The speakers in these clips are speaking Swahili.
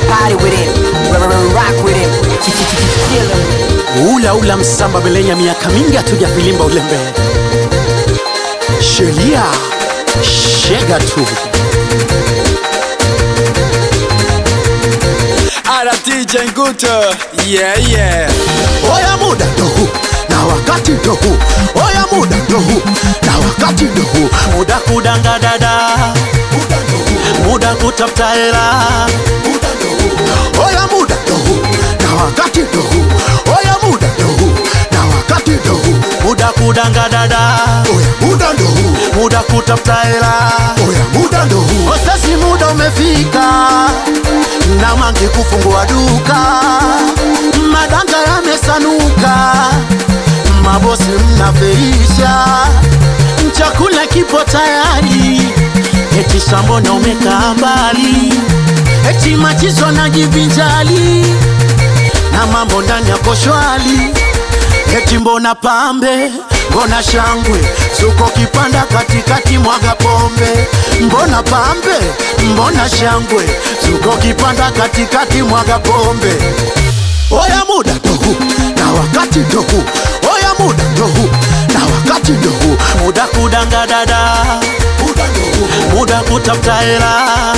party with him, r- r- rock with him, kill him. ula ula msamba belenya miaka mingi hatujavilimba ulembe sheria shega tu Ara DJ Nguto Yeah yeah oya muda ndo huu na wakati ndo huu oya muda ndo huu na wakati ndo huu muda kudanga dada muda kutafuta hela oya muda ndo huu na wakati ndo huu oya muda ndo huu na wakati ndo huu muda kudanga dada oya muda ndo huu muda kutafuta hela oya muda ndo huu osasi muda umefika na mangi kufungua duka madanga yamesanuka mabosi mnaferisha chakula kipo tayari eti shambona umekaa mbali eti machizo na jivinjali na mambo ndani yako shwali eti mbona pambe mbona shangwe suko kipanda katikati mwaga pombe mbona pambe mbona shangwe suko kipanda katikati mwaga pombe oya muda ndo huu na wakati ndo huu oya muda ndo huu na wakati ndo huu muda kudanga dada muda kutafuta hela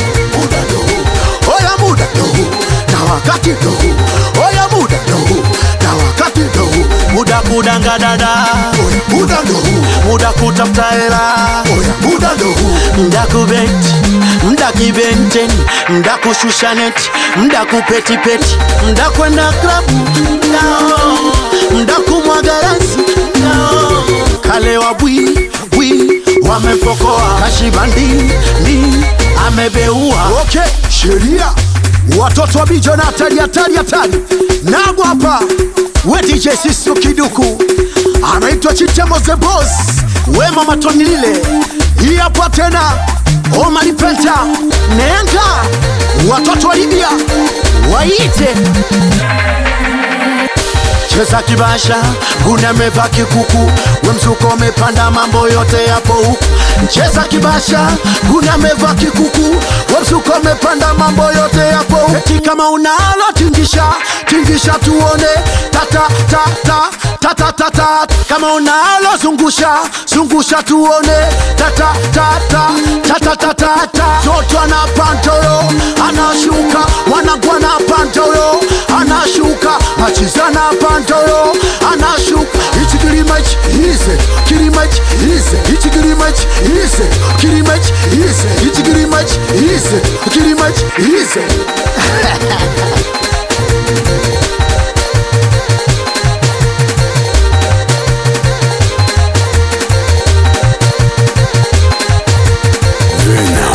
oya muda ndo huu na wakati ndo huu oya muda ndo huu na wakati ndo huu muda kudanga dada oya muda ndo huu muda kutafuta hela oya muda ndo huu mda kubeti mda kibenteni mda kushusha neti mda kupetipeti mda kwenda klabu nao mda kumwaga rasi nao kalewa bwi bwi wamepokoa kashibandi ni amebeua okay sheria watoto wa bijo na hatari hatari hatari nago hapa we dj sisu kiduku anaitwa chitemo the boss wema matonilile hii hapa tena omari penta nenga watoto wa libya waite cheza kibasha guna meva kikuku we mzuko umepanda mambo yote yapo huku cheza kibasha guna meva kikuku we mzuko umepanda mambo yote yapo huku eti kama unalo tingisha tingisha tuone tata tata tata tata kama unalo zungusha zungusha tuone tata tata tata tata tata toto ana pantolo anashuka wanagwa na pantolo anashuka machizana pantolo anashuka ichi kilimachi ize kilimachi ize ichi kilimachi ize kilimachi ize ichi kilimachi ize kilimachi ize Venom.